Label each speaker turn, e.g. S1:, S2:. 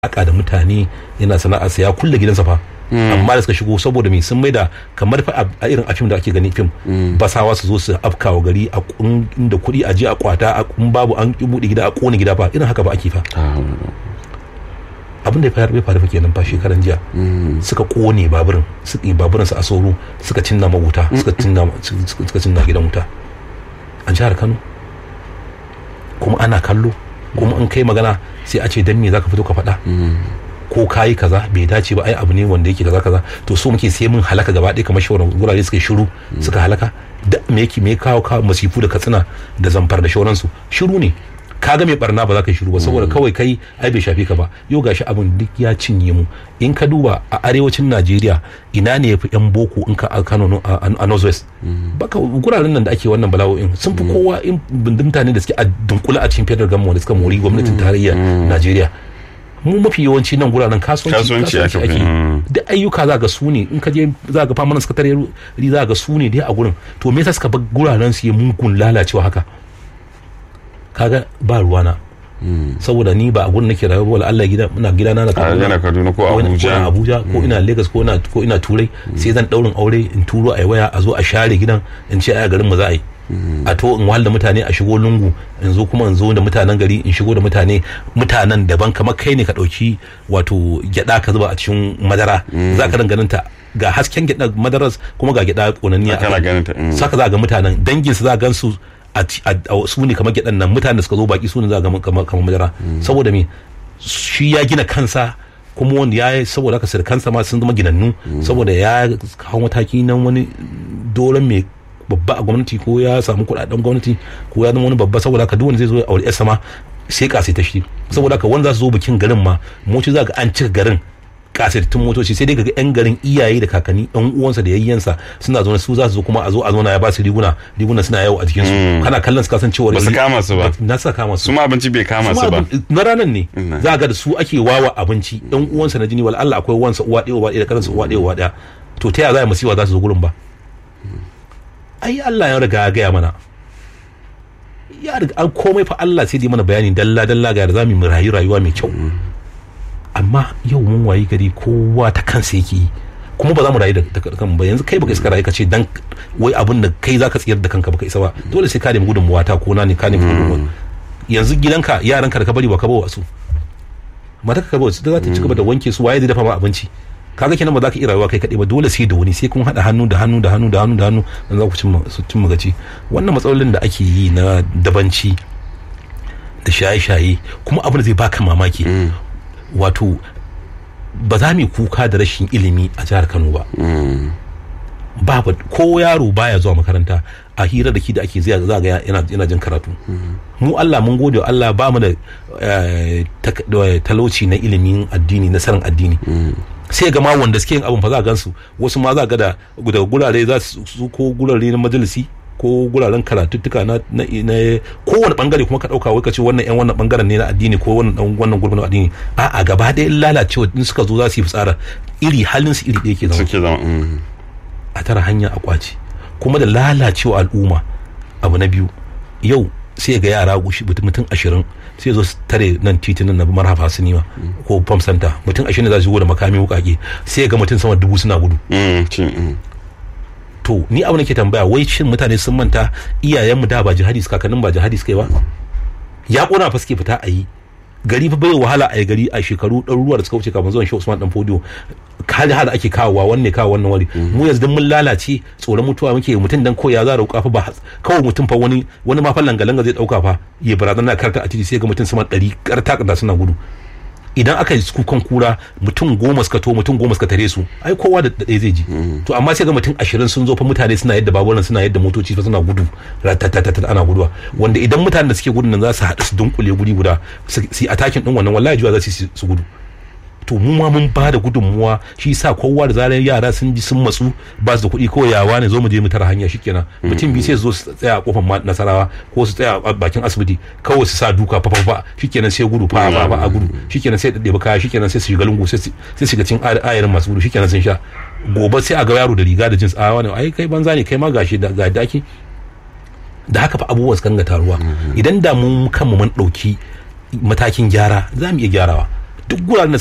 S1: aka da mutane yana sana'arsa ya kulle gidansa fa amma da suka shigo saboda me sun maida kamar fa a irin a fim da ake gani fim basawa su zo su afkawa gari a inda kuɗi a je a kwata a kun babu an ki buɗe gida a kone gida fa irin haka ba ake fa abin da ya faru bai faru fa kenan fa shekaran jiya suka kone baburin suka yi baburin su a sauro suka cinna ma wuta suka cinna suka cinna gidan wuta a jihar Kano kuma ana kallo kuma in kai magana sai a ce dan me zaka fito ka faɗa ko kayi kaza bai dace ba ai abu ne wanda yake kaza kaza to so muke sai mun halaka gaba ɗaya kamar shawaran gurare suka shiru suka halaka da me yake me kawo kawo masifu da katsina da zamfar da shauransu shiru ne kaga mai barna ba za ka yi shiru ba saboda kawai kai ai bai shafi ka ba yau gashi abin duk ya cinye mu in ka duba a arewacin Najeriya ina ne yafi yan boko in ka Kano a Northwest baka guraren nan da ake wannan bala'o'in sun fi kowa in mutane da suke a dunkula a cikin federal government da suka mori gwamnatin tarayyar Najeriya mu mafi yawanci nan guraren kasuwanci ake da ayyuka za ga su ne in ka je za ga famanan sakatare za ga su ne dai a gurin to me yasa suka bar guraren su ya mugun lalacewa haka kaga ba ruwana saboda ni ba a gurin nake rayuwa wala Allah gida ina gida na
S2: Kaduna Kaduna ko Abuja
S1: Abuja ko ina Lagos ko ina ko ina Turai sai zan daurin aure in turo a waya a zo a share gidan in ce a garin mu za a yi a to in wahal da mutane a shigo lungu in zo kuma in zo da mutanen gari in shigo da mutane mutanen daban kamar kai ne ka dauki wato gyada ka zuba a cikin madara za ka ganin ta ga hasken gyada madaras kuma ga gyada konanniya
S2: kana ganin ta
S1: saka za ga mutanen dangin su za gan su a su ne kamar gyadan nan mutanen da suka zo baki su ne za ga kamar madara saboda me shi ya gina kansa kuma wanda ya saboda haka sirkansa ma sun zama ginannu saboda ya kawo mataki nan wani doron mai babba a gwamnati ko ya samu kuɗaɗen gwamnati ko ya zama wani babba saboda haka duk wanda zai zo ya aure yarsa ma sai kasai ta shi saboda haka wanda za su zo bikin garin ma moci za ga an cika garin kasaitattun motoci sai dai ga yan garin iyaye da kakanni yan uwansa da yayyansa suna zo su za su zo kuma a zo a zo na ya ba su riguna riguna suna yawo a jikin su kana kallon su kasan cewa
S2: ba su kama su ba
S1: na sa kama su
S2: su ma abinci bai kama su ba
S1: na ranan ne za ga da su ake wawa abinci yan uwansa na jini wala Allah akwai uwansa uwa ɗaya uwa ɗaya da karansa uwa ɗaya uwa ɗaya to ta yaya za a masiwa za su zo gurin ba ai Allah ya riga ya gaya mana ya riga an komai fa Allah sai dai mana bayani dalla dalla ga da zamu mu rayu rayuwa mai kyau amma yau mun wayi gari kowa ta kansa yake yi kuma ba za mu rayu da kan ba yanzu kai baka iska rayu ka ce dan wai abin da kai zaka tsiyar da kanka baka isa ba dole sai ka nemi gudunmuwa ta ko na ne ka nemi gudunmuwa yanzu gidanka yaranka da ka bari ba ka bawa su mata ka bawa su za ta ci gaba da wanke su waye zai dafa ma abinci kaga kenan ba za ka iya rayuwa kai kaɗai ba dole sai da wani sai kun haɗa hannu da hannu da hannu da hannu da hannu dan za ku cimma gaci wannan matsalolin da ake yi na dabanci da shaye-shaye kuma abin da zai baka mamaki wato ba za mu kuka da rashin ilimi a jihar Kano ba babu ko yaro baya zuwa makaranta a hira da ki da ake zai za ga yana yana jin karatu mu Allah mun gode wa Allah ba mu da talauci na ilimin addini na sanin addini sai ga ma wanda suke yin abin fa za gansu wasu ma za ga da gurare za su ko gurare na majalisi ko guraren karatuttuka na na kowane bangare kuma ka dauka wai ka ce wannan yan wannan bangaren ne na addini ko wannan wannan gurbin na addini a a gaba ɗaya lalacewa in suka zo za su yi fitsara iri halin su iri ɗaya ke zama
S2: suke zama
S1: a tara hanya a kwaci kuma da lalacewa al'umma abu na biyu yau sai ga yara gushi mutum ashirin sai zo tare nan titunan na marhafa sinima ko pump center mutum ashirin za su da makami wukake sai ga mutum sama dubu suna gudu to ni abu nake tambaya wai shin mutane sun manta iyayenmu da ba jihadi suka kanin ba jihadi suka yi ba ya kona fa suke fita a yi gari fa bai wahala a yi gari a shekaru ɗaruruwa da suka wuce kafin zuwan shi Usman dan Fodio kali hada ake kawowa wanne kawo wannan wari mu yanzu mun lalace tsoron mutuwa muke mutum dan koya za roƙa fa ba kawai mutum fa wani wani ma fa langa zai dauka fa ya barazana karta a titi sai ga mutum sama ɗari karta da suna gudu idan aka yi kukan kura mutum goma suka to mutum goma suka tare su ai kowa da ɗaya zai ji to amma sai ga mutum ashirin sun zo fa mutane suna yadda baburan suna yadda motoci fa suna gudu ratatatata ana guduwa wanda idan mutanen da suke gudun nan za su haɗu su dunkule guri guda su yi atakin ɗin wannan wallahi jiwa za su su gudu to mu ma mun ba da gudunmuwa shi sa kowa da zarar yara sun ji sun matsu ba su da kuɗi kawai yawa ne zo mu je mu tara hanya shikenan mutum biyu sai su zo su tsaya a kofar nasarawa ko su tsaya a bakin asibiti kawai su sa duka fa fa shikenan sai gudu fa fa a gudu shikenan sai ɗaɗɗe kaya shikenan sai su shiga lungu sai su shiga cin ayarin masu gudu shikenan sun sha gobe sai a ga yaro da riga da jins a wani ai kai banza ne kai ma gashi da ga daki da haka fa abubuwan su kanga taruwa idan da mu kanmu mun ɗauki matakin gyara za mu iya gyarawa duk guraren da